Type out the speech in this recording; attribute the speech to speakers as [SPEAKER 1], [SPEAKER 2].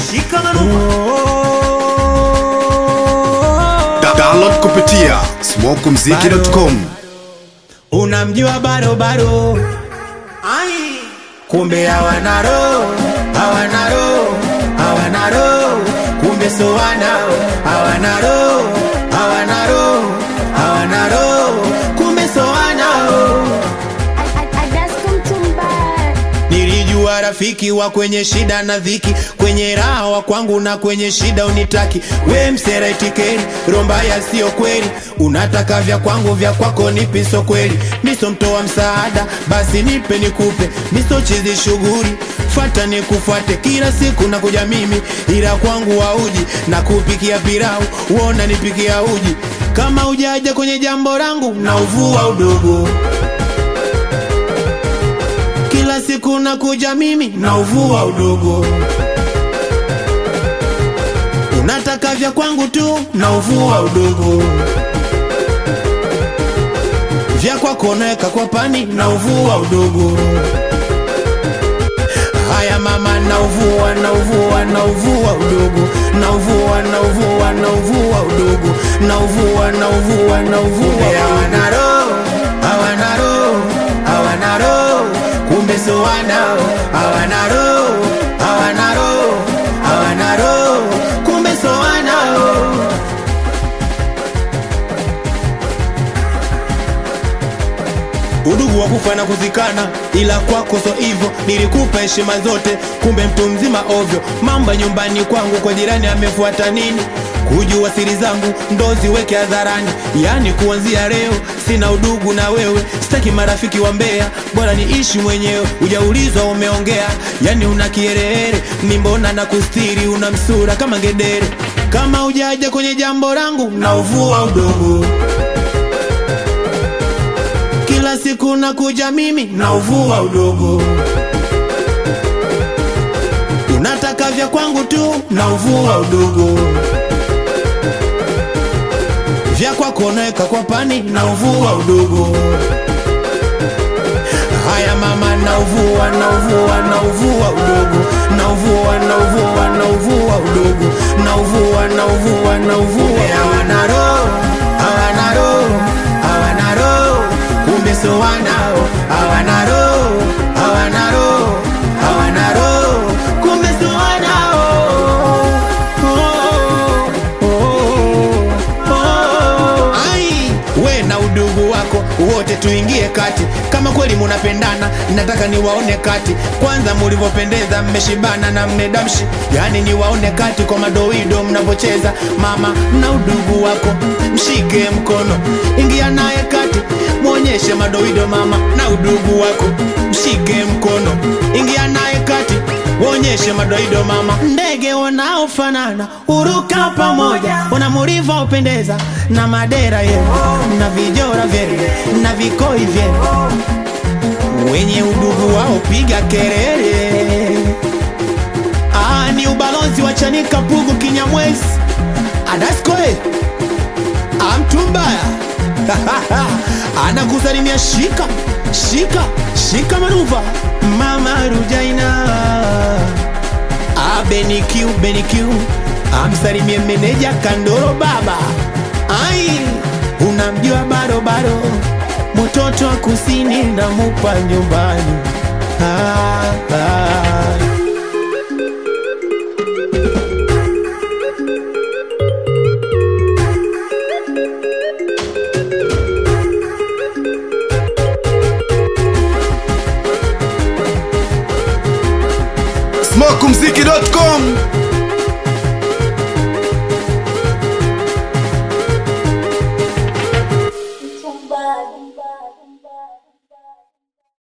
[SPEAKER 1] shika manuva
[SPEAKER 2] Da- download kupitia smokumziki.com
[SPEAKER 1] unamjua barobaro kumbe hawana roho hawana roho hawana roho kumbe so wanao hawana roho hawana roho hawana roho kumbe so wanao Nilijua rafiki wa kwenye shida na dhiki, kwenye raha wa kwangu na kwenye shida unitaki. We msera itikeri, romba ya sio kweli, unataka vya kwangu vya kwako nipi so kweli. Miso mtoa msaada, basi nipe nikupe, miso chizi shughuli fata nikufuate kila siku na kuja mimi, ila kwangu wauji na kupikia pilau, uona nipikia uji kama ujaja kwenye jambo langu na uvua udogo kila siku nakuja mimi na uvua udogo unataka vya kwangu tu na uvua udogo vya kwako naweka kwa pani na uvua udogo haya mama na uvua na uvua na uvua udogo na uvua na uvua na uvua udogo na uvua na uvua na uvua hawana roho hawana roho hawana roho kumbe so wanao hawana roho hawana roho hawana roho kumbe so wanao udugu wa kufa na kuzikana, ila kwako so hivyo. Nilikupa heshima zote, kumbe mtu mzima ovyo. Mamba nyumbani kwangu, kwa jirani amefuata nini? Kujua siri zangu ndo ziweke hadharani, yani kuanzia leo sina udugu na wewe, sitaki marafiki wa mbea, bora niishi mwenyewe. Ujaulizwa umeongea, yani una kiherehere, ni mbona na kustiri, una msura kama ngedere. Kama ujaja kwenye jambo langu na uvua udogo kila siku nakuja mimi na uvua udogo unataka vya kwangu tu na uvua udogo vya kwako naweka kwa pani na uvua udogo haya mama na uvua na uvua na uvua udogo na uvua na uvua na uvua udogo na uvua na uvua na uvua hawana roho hawana roho hawana roho kumbe so wanao hawana roho hawana roho hawana roho kumbe so wanao oh, oh, oh. Ai, we na udugu wako wote tuingie kati kama kweli munapendana nataka niwaone kati kwanza mulivyopendeza mmeshibana na mmedamshi yani niwaone kati kwa madoido mnavyocheza mama na udugu wako mshike mkono ingia naye kati mwonyeshe madoido mama na udugu wako mshike mkono ingia naye kati Wonyeshe madoido mama, ndege wanaofanana uruka pamoja, wana mlivyopendeza na madera yenu na vijora vyenu na vikoi vyenu, wenye udugu wao piga kelele. Ah, ni ubalozi wa Chanika Pugu Kinyamwezi Adaskoe amtumbaya anakusalimia shika shika shika manuva mama Rujaina abenikiu benikiu amsalimie meneja Kandoro baba ai unamjua barobaro mtoto wa kusini namupa nyumbani ah, ah.
[SPEAKER 2] smokumziki.com